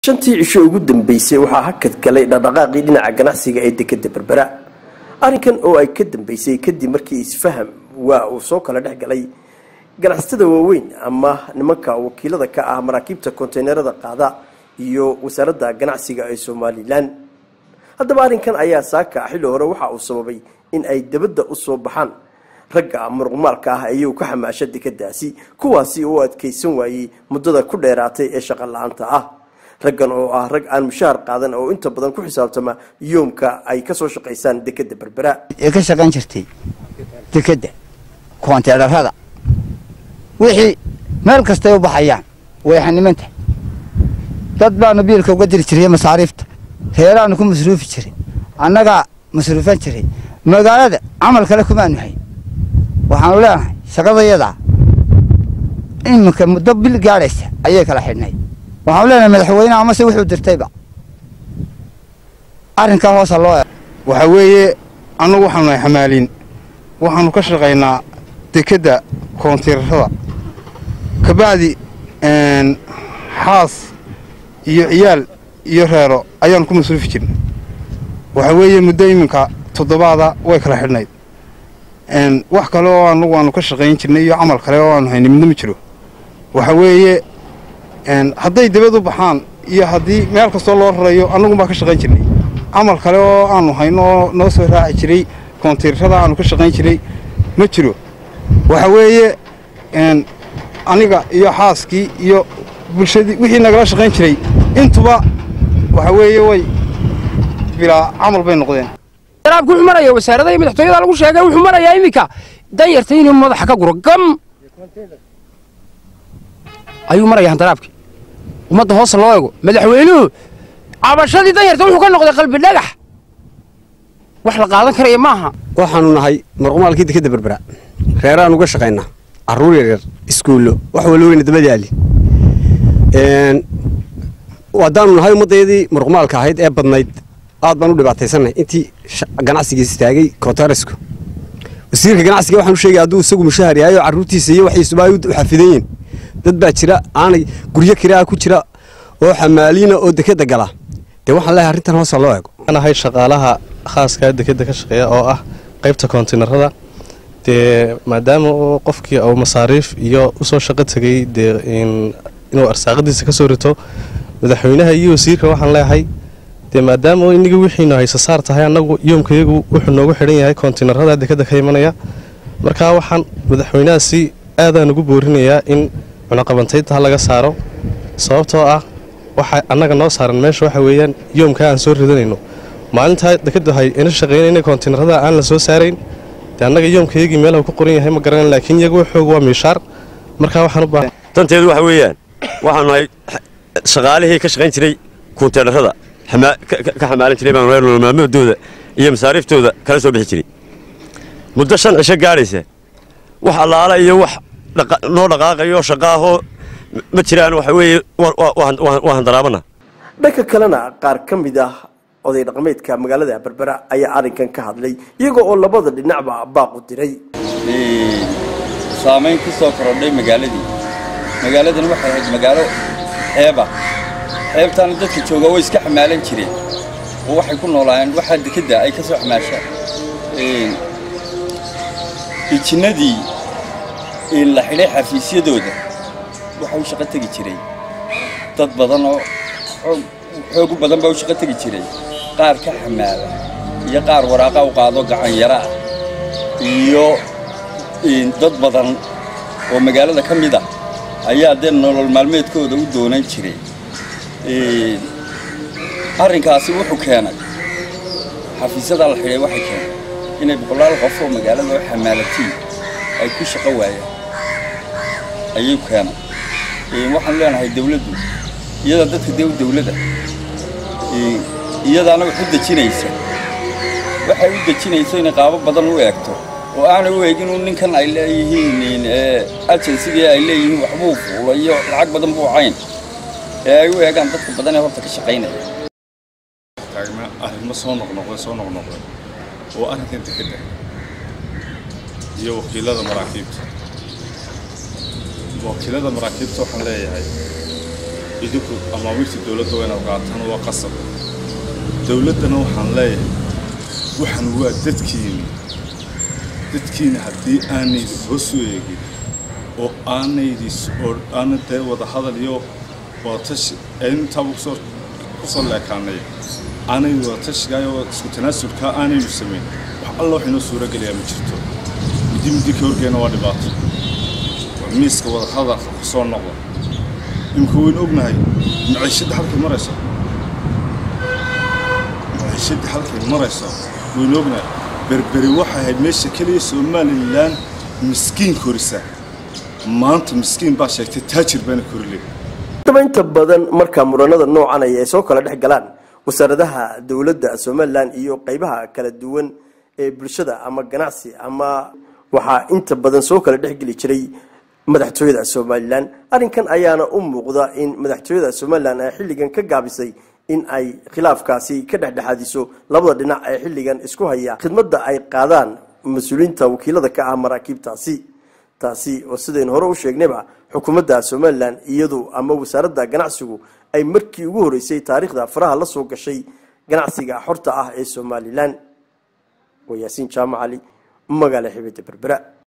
shantii cisho ugu dambeysay waxaa hakad galay dhaqdhaqaaqii dhinaca ganacsiga ee dekeda berbera arrinkan oo ay ka dambeysay kadib markii isfaham waa uu soo kala dhex galay ganacsatada waaweyn ama nimanka wakiilada ka ah maraakiibta konteynerada qaada iyo wasaaradda ganacsiga ee somalilan haddaba arrinkan ayaa saaka xilli hore waxa uu sababay in ay dabadda u soo baxaan ragga muruqmaalka ah ayuu ka xamaasha dekadaasi kuwaasi oo adkaysan waayey muddada ku dheeraatay ee shaqo la-aanta ah raggan oo ah rag aan mushaar qaadan oo inta badan ku xisaabtama yoomka ay kasoo shaqaysaan dekeda berbera ee ka shaqayn jirtay dekedda koonteedharada wixii meel kastay u baxayaan way xanimanta dad baanu biilka uga diri jiray masaariifta reeraanu ku masruufi jiray annagaa masruufan jiray magaalada camal kale kumaanu hayn waxaanu leenahay shaqadayadaa iminka muddo bil gaadhaysa ayay kala xidhnay waxaanu leenahay madaxweyneha amase wuxuu dirtayba arrinkaa hoosa loo e waxaa weeye annagu waxaanu nahay xamaaliin waxaanu ka shaqaynaa dekedda koontiirarada kabacdi xaas iyo ciyaal iyo reero ayaanu ku masruufi jirnay waxaa weeye muddo iminka toddobaada way kala xidhnayd wax kale oo annagu aanu ka shaqayn jirnay iyo camal kale oo aanu hayni midna ma jiro waxaa weeye hadday dibad u baxaan iyo haddii meel kastoo loo rarayo annagun baa ka shaqayn jirnay camal kale oo aanu hayno oo noo soo raaci jiray koontiirrada aanu ka shaqayn jiray ma jiro waxa weeye aniga iyo xaaskii iyo bulshadii wixii nagala shaqayn jiray intuba waxa weeye way bilaa camal bay noqdeen daraabku wuxuu maraya wasaarada iyo madaxtooyada lagu sheegay wuxuu marayaa iminka danyarta inuu madaxa ka guro gam ayuu marayaa daraabki ummadda hoose loo ego madaxweynuhu cabashadii danyarta wuxuu ka noqday qalbi dhagax wax la qaadan karaya maaha waxaanu nahay marqumaalkii dekeda berbera reeraan uga shaqaynaa carruur yaryar iskuullo wax wala weyna dabadaali haddaanu nahay ummaddeedii marqumaalka ahayd ee badnayd aad baan u dhibaataysannahay intii ganacsigiis istaagay kootaresku wasiirka ganacsiga waxaan u sheegay hadduu isagu mushahar yahay oo carruurtiisa iyo waxiisuba ay u xafidan yihin dad baa jira aanay guryo kiraa ku jira oo xamaaliina oo dekeda gala dee waxaan leehay arrintan hoosa loo eego waxaan ahay shaqaalaha khaaska dekeda ka shaqeeya oo ah qaybta koontinarada dee maadaama uu qofkii uu masaariif iyo usoo shaqo tegay dee inuu arsaaqadiisa ka soo rito madaxweynaha iyo wasiirka waxaan leeyahay dee maadaama inagii wixiinu haysa saar tahay annagu yoomkayagu wuxuu noogu xidhan yahay koontinarada dekeda ka imanaya markaa waxaan madaxweynahaasi aadaan ugu boorinayaa in cunaqabantaynta laga saaro sababtoo ah waxa annaga noo saaran meesha waxa weeyaan yoomkaa aan soo ridanayno maalintaa dekadu hay ina shaqaynayna koontinarada aan la soo saarayn dee annaga yoomkayagii meelahu ku qoran yahay ma garanan laakiin iyagu waxooga waa miishaar markaa waxaan u baahan danteedu waxa weeyaan waxaanu nahay shaqaalihii ka shaqayn jiray kunteenarada ka xamaalan jiray baanu nolol maalmoodooda iyo masaariiftooda kala soo bixi jiray muddo shan cisho gaadhaysa wax allaala iyo wax noo dhaqaaqayo shaqaahoo ma jiraan waxa weeye waa handaraabana dhanka kalena qaar ka mid ah oday dhaqameedka magaalada berbera ayaa arrinkan ka hadlay iyagoo oo labada dhinacba baaqu diray saamayn ku soo korodhay magaaladii magaaladan waxay ahayd magaalo xeeba xeebtaana dadka jooga way iska xamaalan jireen oo waxay ku noolaayeen waxaa dekedda ay ka soo xamaashaan ijinnadii la xidhay xafiisyadooda waxa u shaqo tegi jiray dad badan oo xoog u badan baa u shaqo tegi jiray qaar ka xamaala iyo qaar waraaqa u qaado gacan yara ah iyo dad badan oo magaalada ka mid ah ayaa dee nolol maalmeedkooda u doonan jiray arrinkaasi wuxuu keenay xafiisyadaa la xidhay waxay keenay inay boqolaal qof oo magaalada oo xamaalatiin ay ku shaqo waayaan ayuu keenay waxaan leenahay dawladdu iyada dadka dee dawladda iyadaana wax u dejinaysa waxay u dejinayso inay qaabo badan u eegto oo aanay u eegin uu ninkan ay leeyihiin agensigii ay leeyihiin waxbuu fuulay iyo lacag badan buu cayn ee ay u eegaan dadka badan ee horta ka shaqaynaya taagna arrimo soo noqnoqday soo noqnoqday oo arrinkan dekedda iyo wakiilada maraakiibta wakiilada maraakiibta waxaan leeyahay idinku amaamirta dowladda waa inaad qaataan waa qasab dowladdana waxaan leeyahay waxaan waa dadkiina dadkiina haddii aanaydi hoos u eegin oo aanaydi oo aana dee wada hadal iyo wadatashi intaaba kusoo kusoo leekaanay aanaydi wadatashigaa iyo isku tanaasulkaa aanaynu samayn wax alla wax inoo suuro gelayaa ma jirto midi midi ka horgeena waa dhibaato waa miiska wada hadalka kusoo noqda imika waynu ognahay maciishadda halkay marayso maciishadda halkay marayso waynu ognahay berberi waxay ahayd meesha keliya somalilan miskiin korisa maanta miskiin baa sheegtay taajir baana korile daba inta badan markaa muranada noocan ay ay soo kala dhex galaan wasaaradaha dowladda somalilan iyo qeybaha kala duwan ee bulshada ama ganacsi ama waxaa inta badan soo kala dhexgeli jiray madaxtooyada somalilan arrinkan ayaana u muuqda in madaxtooyada somalilan ay xilligan ka gaabisay in ay khilaafkaasi ka dhexdhexaadiso labada dhinac ee xilligan isku haya khidmadda ay qaadaan mas-uuliyiinta wakiilada ka ah maraakiibtaasi taasi oo sidaynu hore u sheegnayba xukuumadda somalilan iyadu ama wasaaradda ganacsigu ay markii ugu horeysay taariikhda faraha la soo gashay ganacsiga xorta ah ee somalilan waa yaasiin jaamacali magaala xibida berbera